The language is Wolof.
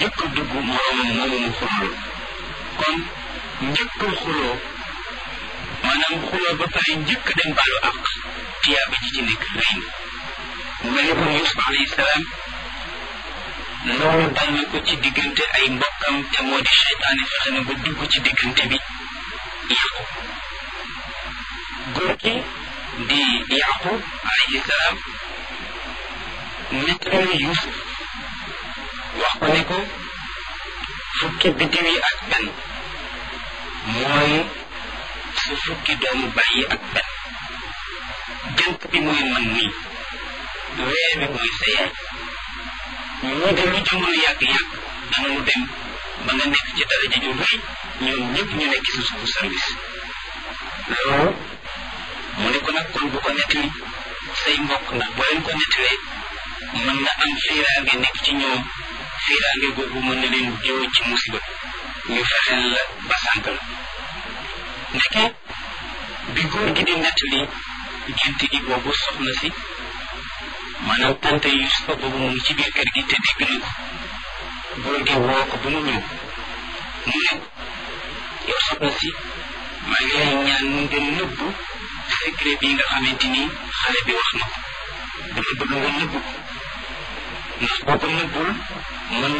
njëkk a dugg moroomam moomu mu xuloo kon njëkk a xuloo maanaam xuloo ba pare njëkk a dem baalu àq tiyaaba ji ci nekk rëy na mu mel ni kon Yuusuf alayhi salaam loolu dal na ko ci diggante ay mbokkam te moo di seytaane fexe na ba dugg ci diggante bi yàqu góor gi di yaqub alayhi salaam nettali Yuusuf wax ko ne ko fukki biddiw yi ak benn mooy su fukki doomu bàyyi ak benn jant bi mooy man nii weer bi mooy sa yaay ñii de lu jamono yàgg-yàgg danañu dem ba nga nekk ci daraja ju rëy ñoom ñëpp ñu nekk sa suufu service loolu mu ne ko nag kon bu ko nettali say mbokk ndax boo leen ko nettalee mën na am fiiraange nekk ci ñoom fiiraange googu mën na leen jiw ci musiba ñu fexeel la ba sànk la ndeke bi góor gi di nettali gént gi boobu soxna si maanaam tante Yusufa boobu mu ngi ci biir kër gi te dégg na ko góor gi woo ko ba mu ñëw mu ne yow soxna si maa ngi lay ñaan nga nëbbu secret bi nga xamante ni xale bi wax na ko dama bëgg nga nëbbu ko ndax boo ko nëbbul mën